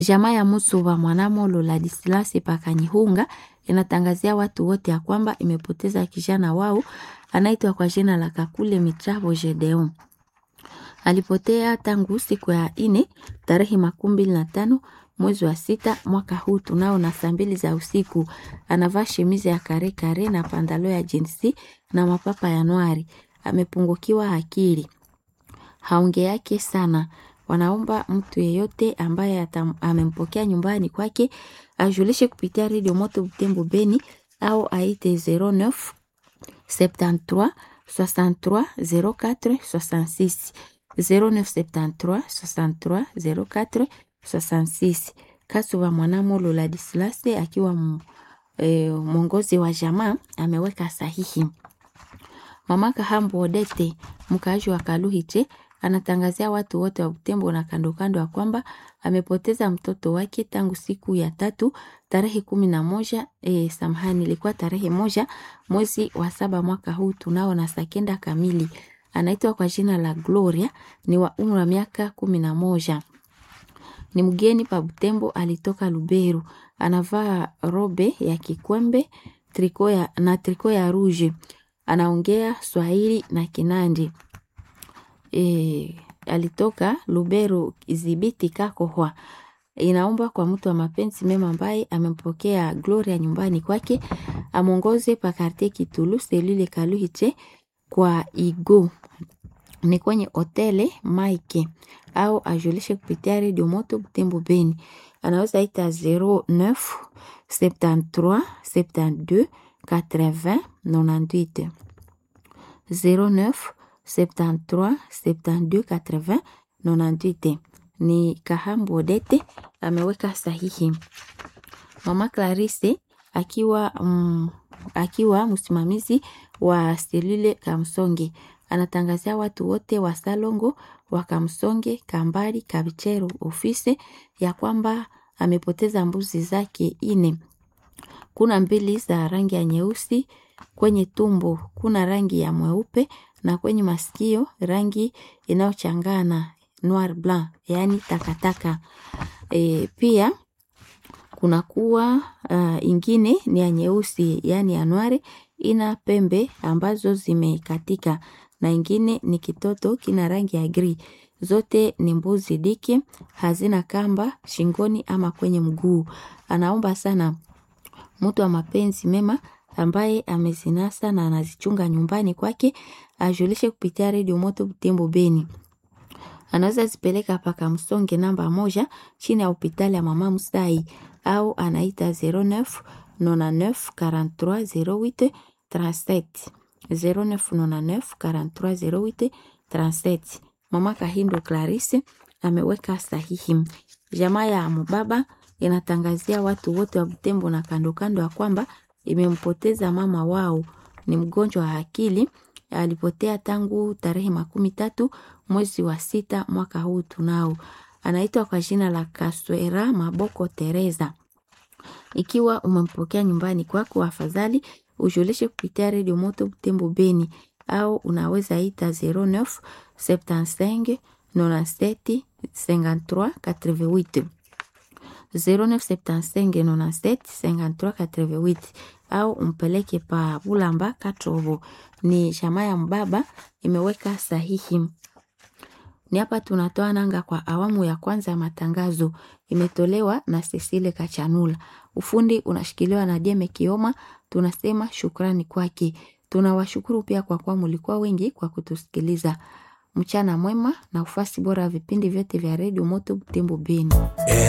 Jamaa ya Musuba Mwanamolo Ladislas Pakanyihunga inatangazia watu wote ya kwamba imepoteza kijana wao anaitwa kwa jina la Kakule Mitrabo Gedeon. Alipotea tangu siku ya ine tarehe makumi mbili na tano mwezi wa sita mwaka huu tunao na saa mbili za usiku. Anavaa shemizi ya kare kare na pandalo ya jinsi na mapapa ya nwari. Amepungukiwa akili, haonge yake sana. Wanaomba mtu yeyote ambaye atam, amempokea nyumbani kwake ajulishe kupitia redio Moto Butembo Beni au aite 09 73 63 04 66 0973 63 04 66. Kasuba Mwanamolo Ladislas akiwa e, mwongozi wa jamaa ameweka sahihi. Mama Kahambo Odete mkaaji wa Kaluhiche anatangazia watu wote wa Butembo na kando kando ya kwamba amepoteza mtoto wake tangu siku ya tatu tarehe kumi na moja e, samahani, ilikuwa tarehe moja mwezi wa saba mwaka huu tunao na saa kenda kamili. Anaitwa kwa jina la Gloria, ni wa umri wa miaka kumi na moja ni mgeni pa Butembo, alitoka Luberu. Anavaa robe ya kikwembe triko ya, na triko ya ruje. Anaongea Swahili na Kinandi. E, alitoka Luberu Izibiti Kakohwa. Inaomba kwa mtu wa mapenzi mema ambaye amempokea Gloria nyumbani kwake amwongoze pa karte Kitulu selule Kaluhiche kwa Igo ni kwenye hotele Mike au ajulishe kupitia redio Moto Butembo Beni. Anaweza ita 09 73 72 80 98 09 73 72 80 98. Ni Kahambo Odete ameweka sahihi. Mama Clarisse akiwa mm, akiwa msimamizi wa selule Kamsonge anatangazia watu wote wa Salongo wa Kamsonge, Kambari, Kabichero ofisi ya kwamba amepoteza mbuzi zake ine. Kuna mbili za rangi ya nyeusi, kwenye tumbo kuna rangi ya mweupe na kwenye masikio rangi inayochangana noir blanc, yaani takataka. E, pia kuna kuwa uh, ingine ni ya nyeusi yaani ya nware ina pembe ambazo zimekatika na ingine ni kitoto kina rangi ya gri. Zote ni mbuzi diki, hazina kamba shingoni ama kwenye mguu. Anaomba sana mtu wa mapenzi mema ambaye amezinasa na anazichunga nyumbani kwake ajulishe kupitia redio Moto Butembo Beni. Anaweza zipeleka paka Msonge namba moja chini ya hospitali ya Mama Musai au anaita 09 99 43 08 37 0999 43 08 37. Mama Kahindo Clarisse ameweka sahihi. Jamaa ya Mubaba inatangazia watu wote wa Butembo na kando kando ya kwamba imempoteza mama wao, ni mgonjwa wa akili. Alipotea tangu tarehe makumi tatu mwezi wa sita mwaka huu tunao. Anaitwa kwa jina la Kaswera Maboko Teresa. Ikiwa umempokea nyumbani kwako, afadhali ujulishe kupitia redio Moto Butembo Beni au unaweza ita 09 75 97 53 88 0975 97 53 88 au umpeleke pa Bulamba Katrobo. Ni jamaa ya mbaba imeweka sahihi. Ni hapa tunatoa nanga kwa awamu ya kwanza ya matangazo, imetolewa na Cecile Kachanula. Ufundi unashikiliwa na Dieme Kioma. Tunasema shukrani kwake. Tunawashukuru pia kwa kuwa mulikuwa wengi kwa kutusikiliza. Mchana mwema na ufasi bora wa vipindi vyote vya redio Moto Butembo Beni.